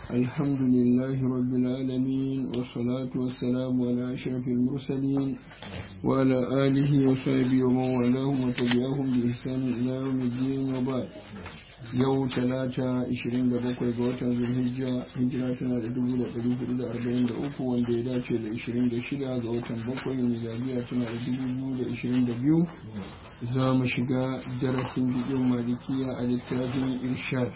الحمد لله رب العالمين والصلاة والسلام على أشرف المرسلين وعلى آله وصحبه ومن والاهم وتبعهم بإحسان إلى يوم الدين وبعد yau talata 27 ga watan zulhijja hijira tana da 1443 wanda ya dace da 26 ga watan bakwai miladiya tana da 2022 za mu shiga darasin bikin malikiya a littafin irshad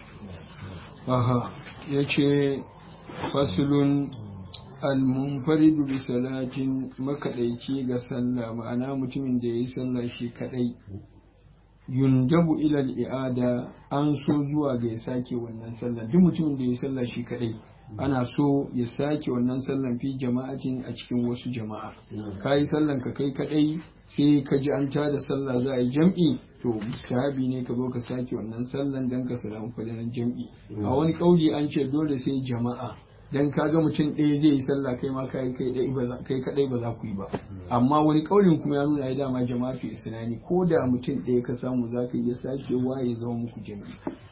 aha ya ce fasulun almunfaridu bi salatin makaɗaici ga sallah ma'ana mutumin da ya yi sallah shi kaɗai yundabu ilal i'ada an so zuwa ga ya sake wannan sallan duk mutumin da ya sallah shi kadai ana so ya sake wannan sallan fi jama'atin a cikin wasu jama'a ka yi sallan ka kai kadai sai ka ji an tada sallah za a yi jam'i to mustahabi ne ka zo ka sake wannan sallan dan ka samu fadalan jam'i a wani kauli an ce dole sai jama'a dan ka ga mutum ɗaya zai yi sallah kai ma kai kai kadai ba za ku yi ba amma wani kaulin kuma ya nuna ya dama jama'atu isnani ko da mutum ɗaya ka samu za ka iya sakewa ya zama muku jami'i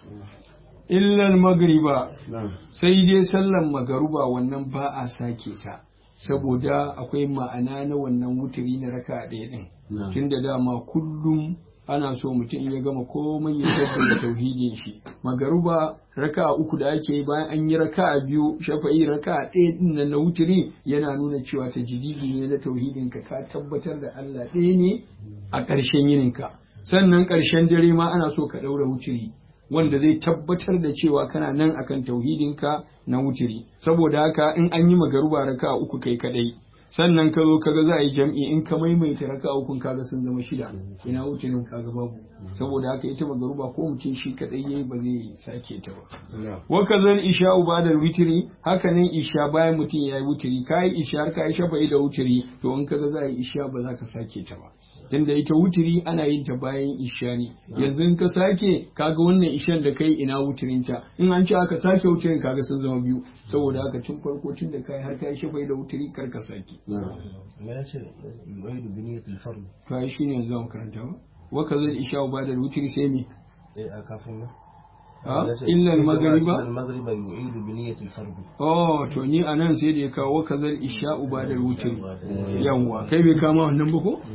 illal magriba sai dai sallan magaruba wannan ba a sake ta saboda akwai ma'ana na wannan wuturi na raka ɗaya ɗin tunda dama kullum ana so mutum ya gama komai ya tabbata tauhidin shi magaruba raka uku da ake bayan an yi raka biyu shafa'i raka ɗaya din nan na wuturi yana nuna cewa ta jididi ne na tauhidin ka ka tabbatar da Allah ɗaya ne a ƙarshen yinin ka sannan ƙarshen dare ma ana so ka ɗaura wuturi wanda zai tabbatar da cewa kana nan akan tauhidin ka na wuturi saboda haka in an yi magaruba raka uku kai kadai sannan ka zo kaga za a yi jam'i in ka maimaita raka ukun kaga sun zama shida ina wuce nan kaga babu saboda haka ita magaruba ko mutum shi kadai yayi ba zai sake ta ba wa kazan isha ba'da witri haka nan isha bayan mutum yayi wutiri kai isha har kai shafa'i da wutiri to in kaga za a yi isha ba za ka sake ta ba tunda ita wutiri ana yin ta bayan isha ne yanzu in ka sake kaga wannan ishan da kai ina wutirin ta in an ce aka sake wutirin kaga sun zama biyu saboda haka tun farko tun da kai har kai shafai da wutiri kar ka sake ما يصير يعيد بنية الفرد to shi ne yanzu zamu karanta ba wa kaza isha ba da wutiri sai me إيه أكافينا ha illa al-maghriba المغرب يعيد بنية الفرد oh to ni anan sai da ya kawo kaza isha ba da wutiri yawwa kai bai kama wannan ba ko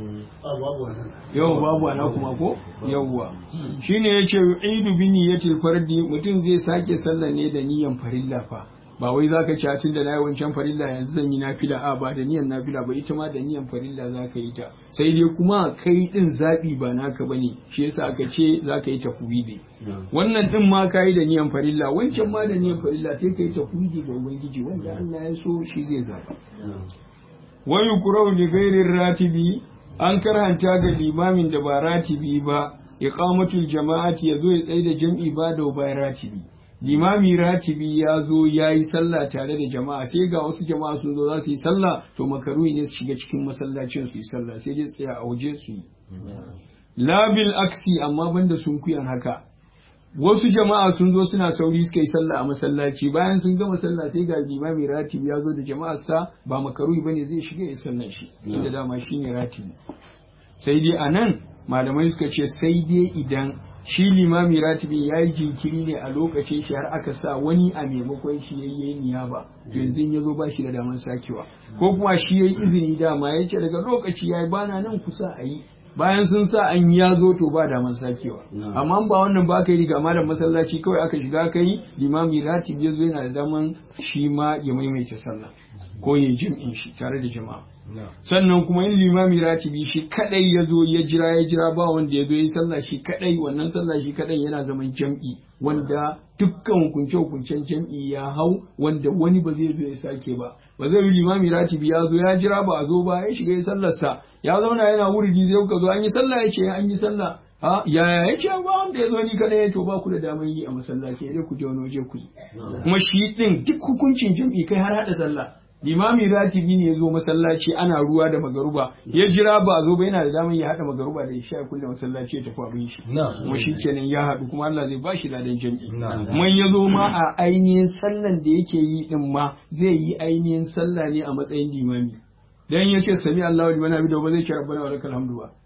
yau babu ana kuma ko yawwa shine yace yu'idu bi niyyatil fardi mutum zai sake sallah ne da niyyan farilla fa ba wai zaka ci tun da nayi wancan farilla yanzu zan yi nafila a ba da niyyan nafila ba ita ma da niyyan farilla zaka yi ta sai dai kuma kai din zabi ba naka bane shi yasa aka ce zaka yi tafwidi wannan din ma kai da niyyan farilla wancan ma da niyyan farilla sai kai tafwidi ga ubangiji wanda Allah ya so shi zai zaba wa yukrahu li ghairi ratibi an karanta ga limamin da ba ratibi ba iqamatul jama'ati yazo ya tsaye da jam'i ba da bayan ratibi limami ratibi ya zo ya yi sallah tare da jama'a sai ga wasu jama'a sun zo za su yi sallah to makaruhi ne su shiga cikin masallacin su yi sallah sai dai tsaya a waje su yi labil aksi amma banda sun kuyan haka wasu jama'a sun zo suna sauri suka yi sallah a masallaci bayan sun gama sallah sai ga limami ratibi ya zo da jama'ar sa ba makaruhi bane zai shiga ya sallan shi inda dama shine ratibi sai dai anan malamai suka ce sai dai idan shi limami ratibi ya yi jinkiri ne a lokacin shi har aka sa wani a maimakon shi ya yi niyaba yanzu ya zo ba shi da daman sakewa ko kuma shi ya yi izini dama ya ce daga lokaci ya yi bana nan kusa a yi bayan sun sa an ya zo to ba daman sakewa amma ba wannan ba ka yi riga da masallaci kawai aka shiga ka yi limami ratibi ya zo yana da daman shi ma ya maimaita sallah ko ya jim'in shi tare da jama'a sannan kuma yin limami ratibi shi kadai ya zo ya jira ya jira ba wanda ya zo ya sallah shi kadai wannan sallah shi kadai yana zaman jam'i wanda dukkan hukunce hukuncen jam'i ya hau wanda wani ba zai zo ya sake ba ba zai yi limami ratibi ya zo ya jira ba a zo ba ya shiga ya sallarsa ya zauna yana wuridi zai ka zo an yi sallah ya ce an yi sallah ha yaya ya ce ba wanda ya zo ni kadai to ba ku da damar yi a masallaci dai ku je wani waje ku yi kuma shi din duk hukuncin jam'i kai har hada sallah limami ratibi ne ya zo masallaci ana ruwa da magaruba ya jira ba zo ba yana da damar ya haɗa magaruba da isha kulle masallaci ya tafi abin shi kuma shi kenan ya haɗu kuma Allah zai bashi ladan jami'i kuma ya zo ma a ainihin sallan da yake yi din ma zai yi ainihin sallah ne a matsayin limami dan ya ce sami Allahu liman hamida ba zai ce rabbana wa lakal hamdu ba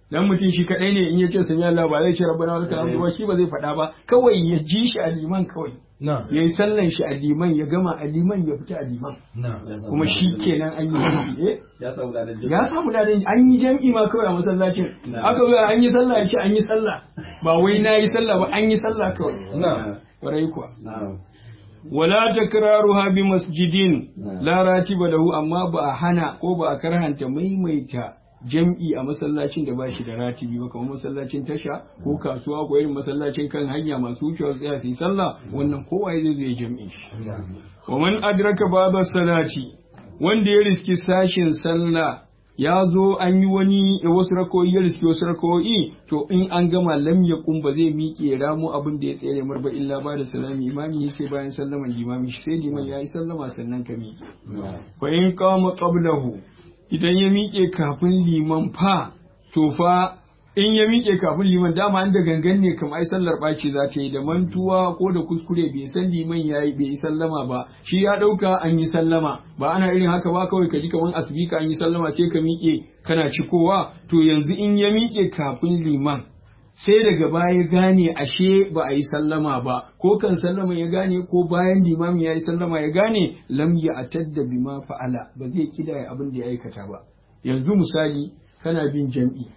dan mutum shi kadai ne in ya ce sami Allah ba zai ce rabbana wa lakal hamdu ba shi ba zai faɗa ba kawai ya ji shi a liman kawai na'am ya yi sallan shi a liman ya gama a liman ya fita a liman na'am kuma shi kenan an yi jam'i eh ya samu ladan ya samu ladan an yi jam'i ma kawai a masallacin aka zo an yi sallah ya ce an yi sallah ba wai na yi sallah ba an yi sallah kawai na'am kwarai kuwa na'am wala takraruha bi masjidin la ratiba lahu amma ba a hana ko ba a karhanta maimaita jam'i a masallacin da ba shi da ratibi ba kamar masallacin tasha ko kasuwa ko irin masallacin kan hanya masu wucewa tsaya su yi sallah wannan kowa zai zai jam'i shi wa man adraka baba salati wanda ya riski sashin sallah ya zo an yi wani wasu rakoyi ya riski wasu rakoyi to in an gama lam ya ba zai miƙe ramu abin da ya tsere mar ba illa ba da salami imami sai bayan sallaman limami sai liman ya yi sallama sannan ka miƙe fa in qama qablahu idan ya miƙe kafin liman fa to fa in ya miƙe kafin liman dama an da gangan ne kamar ai sallar ɓaci za ta yi da mantuwa ko da kuskure bai san liman ya yi bai yi sallama ba shi ya ɗauka an yi sallama ba ana irin haka ba kawai ka ji kamar asibika an yi sallama sai ka miƙe kana cikowa to yanzu in ya miƙe kafin liman sai daga baya gane ashe ba a yi sallama ba ko kan sallama ya gane ko bayan limami ya yi sallama ya gane lam ya atadda bima fa'ala ba zai kidaya abin da ya aikata ba yanzu misali kana bin jam'i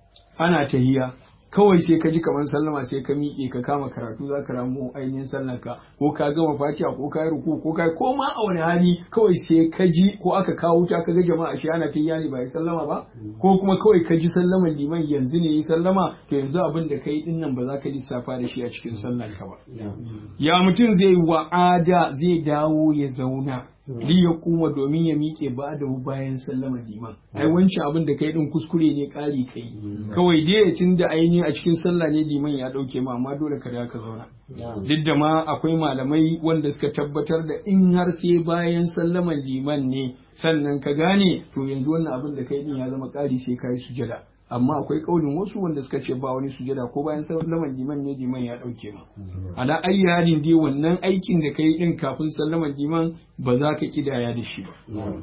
ana tahiya kawai sai ka ji kamar sallama sai ka miƙe ka kama karatu za ka ramu ainihin sallanka ko ka gama fatiha ko ka yi ruku ko ka yi ko ma a wani hali kawai sai ka ji ko aka kawo ta ka ga jama'a shi ana tahiya ne ba yi sallama ba ko kuma kawai ka ji sallaman liman yanzu ne yi sallama to yanzu abin da kai din nan ba za ka lissafa da shi a cikin sallanka ba ya mutum zai wa'ada zai dawo ya zauna li ya kuma domin ya miƙe ba da bayan sallama liman ai wancan abin da kai din kuskure ne ƙari kai kawai dai tun da ainihin a cikin sallah ne liman ya ɗauke ma amma dole ka da ka zauna duk da ma akwai malamai wanda suka tabbatar da in har sai bayan sallaman liman ne sannan ka gane to yanzu wannan abin da kai din ya zama ƙari sai ka yi sujada amma akwai kaulin wasu wanda suka ce ba wani sujada ko bayan sallaman liman ne liman ya dauke ma ala ayi halin dai wannan aikin da kai din kafin sallaman liman ba za ka kidaya da shi ba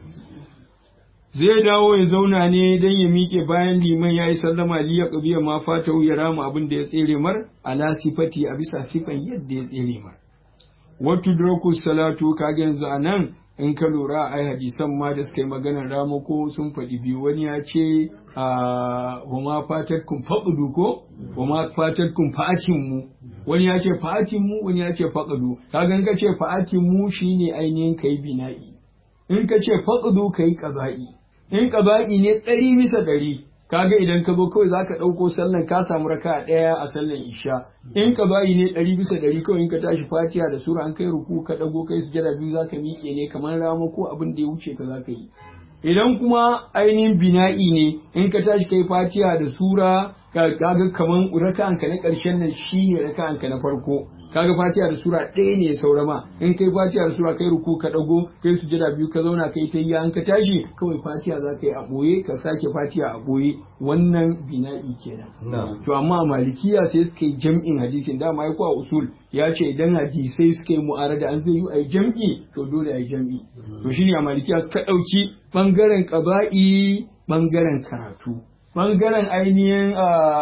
zai dawo ya zauna ne dan ya miƙe bayan liman ya yi sallama li ya qabiya ma fata ya rama abin da ya tsere mar ala sifati a bisa sifan yadda ya tsere mar watu draku salatu kaga yanzu anan in ka lura ai hadisan ma da suka yi maganar ramako sun faɗi biyu wani ya ce a wama fatar kun faɗudu ko wama fatar kun fa'atin mu wani ya ce fa'atin mu wani ya ce faɗudu kaga in ka ce fa'atin mu shine ainihin kai bina'i in ka ce faɗudu kai qaza'i in qaza'i ne ɗari bisa ɗari kaga idan ka zo kawai zaka ɗauko sallan ka samu raka ɗaya a sallan isha in ka bayi ne ɗari bisa ɗari kawai in ka tashi fatiha da sura an kai ruku ka ɗago kai sujada biyu zaka miƙe ne kamar rama ko abin da ya wuce ka zaka yi idan kuma ainihin bina'i ne in ka tashi kai fatiha da sura kaga kaman raka'anka na ƙarshen nan shine raka'anka na farko kaga fatiha da sura ɗaya ne ya saura ma in kai fatiha da sura kai ruku ka dago kai sujada biyu ka zauna kai ta yi an ka tashi kawai fatiha za ka yi a ɓoye ka sake fatiha a ɓoye wannan bina'i kenan to amma a malikiya sai suka yi jam'in hadisin dama ya a usul ya ce idan hadisai suka yi mu'arada an zai yi a jam'i to dole a yi jam'i to shine a malikiya suka ɗauki ɓangaren ƙaba'i ɓangaren karatu ɓangaren ainihin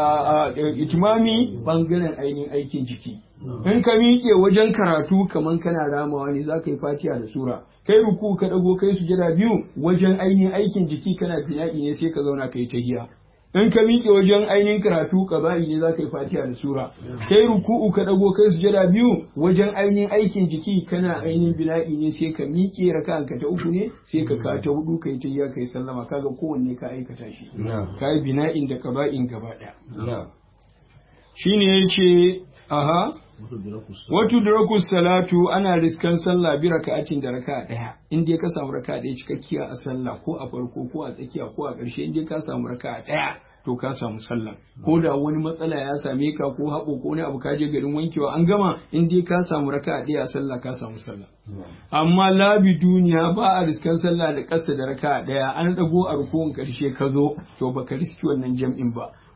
itimami ɓangaren ainihin aikin jiki in ka miƙe wajen karatu kaman kana ramawa ne za ka yi fatiha da sura kai ruku ka ɗago kai sujada biyu wajen ainihin aikin jiki kana bina'i ne sai ka zauna kai tahiya in ka miƙe wajen ainihin karatu ƙaba'i ne za ka yi fatiha da sura kai ruku'u ka ɗago kai sujada biyu wajen ainihin aikin jiki kana ainihin bina'i ne sai ka miƙe raka ka ta uku ne sai ka ka ta hudu kai tahiya kai sallama kaga kowanne ka aikata shi ka yi bina'in da ƙaba'in gaba ɗaya shine yace aha Watu durakus salatu ana riskan sallah bi raka'atin da raka'a daya in dai ka samu raka'a daya cikakkiya a sallah ko a farko ko a tsakiya ko a ƙarshe in dai ka samu raka'a daya to ka samu sallah ko da wani matsala ya same ka ko haɓo ko wani abu ka je garin wankewa an gama in dai ka samu raka'a daya a sallah ka samu sallah amma labi duniya ba a riskan sallah da ƙasa da raka'a daya an dago a rukun ƙarshe ka zo to baka riski wannan jam'in ba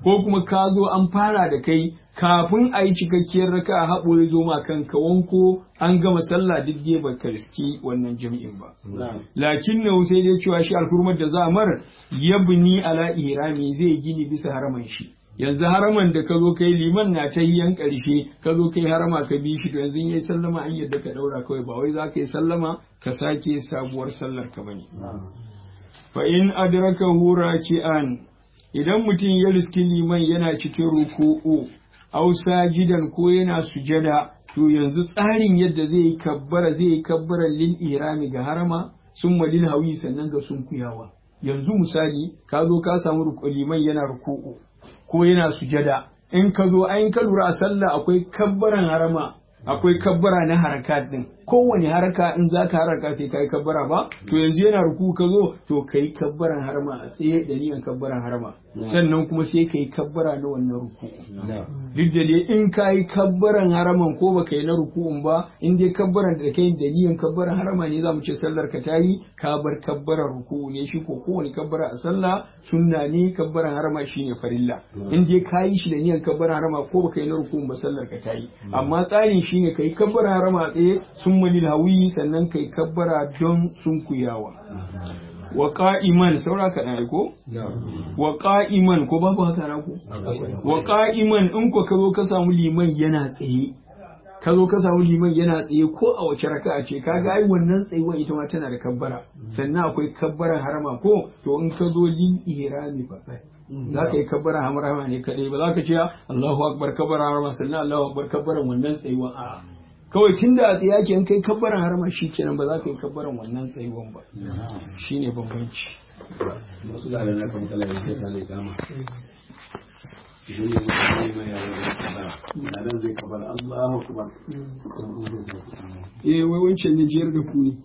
ko kuma ka zo an fara da kai kafin a yi cikakkiyar raka a haɓo ya zo ma kanka wanko an gama sallah duk dai ba ka riski wannan jam'in ba lakin na sai dai cewa shi alhurmar da za a mar yabni ala ihrami zai gini bisa haraman shi yanzu haraman da ka zo kai liman na ta yan ƙarshe ka zo kai harama ka bi shi to yanzu yayi sallama an yadda ka daura kawai ba wai za ka yi sallama ka sake sabuwar sallar ka bane fa in adraka hura an idan mutum ya riski liman yana cikin ruku'u aw sajidan ko yana sujada to yanzu tsarin yadda zai yi kabbara zai yi kabbara lil irami ga harama summa lil hawi sannan ga sunkuyawa yanzu misali ka zo ka samu liman yana ruku'u ko yana sujada in ka zo ayin ka lura a sallah akwai kabbaran harama akwai kabbara na haraka din kowane haraka in za ka haraka sai ka yi kabbara ba to yanzu yana ruku ka zo to ka yi kabbaran harama a tsaye da niyan kabbaran harama sannan kuma sai ka yi kabbara na wannan ruku duk da dai in ka yi kabbaran haraman ko ba ka yi na ruku'un ba in dai kabbaran da kai da niyan kabbaran harama ne za mu ce sallar ka ta yi ka bar kabbaran ruku'u ne shi ko kowane kabbara a sallah sunna ne kabbaran harama shine farilla in dai ka yi shi da niyan kabbaran harama ko ba ka yi na ruku'un ba sallar ka ta yi amma tsarin shine ka yi kabbaran harama a tsaye sun malil hawi sannan kai kabbara don sunkuyawa wa qa'iman saura ka dai ko wa qa'iman ko babu haka na ko wa qa'iman in ko ka zo ka samu liman yana tsaye ka zo ka samu liman yana tsaye ko a wace raka'a ce kaga ai wannan tsayuwar ita ma tana da kabbara sannan akwai kabbaran harama ko to in ka zo lil ihrami fa za ka yi kabbara harama ne kadai ba za ka ce Allahu akbar kabbara harama sannan Allahu akbar kabbaran wannan tsayuwar a'a kawai tun da a tsaye ake kai kabbaran harama shi kenan ba za ka yi kabbaran wannan tsayuwan ba shi ne bambanci wasu da na kan kala da ta ne kama idan ne mutum ne mai yawon da kabara da nan zai kabara Allahu akbar eh wai wancan ne jiyar da ku ne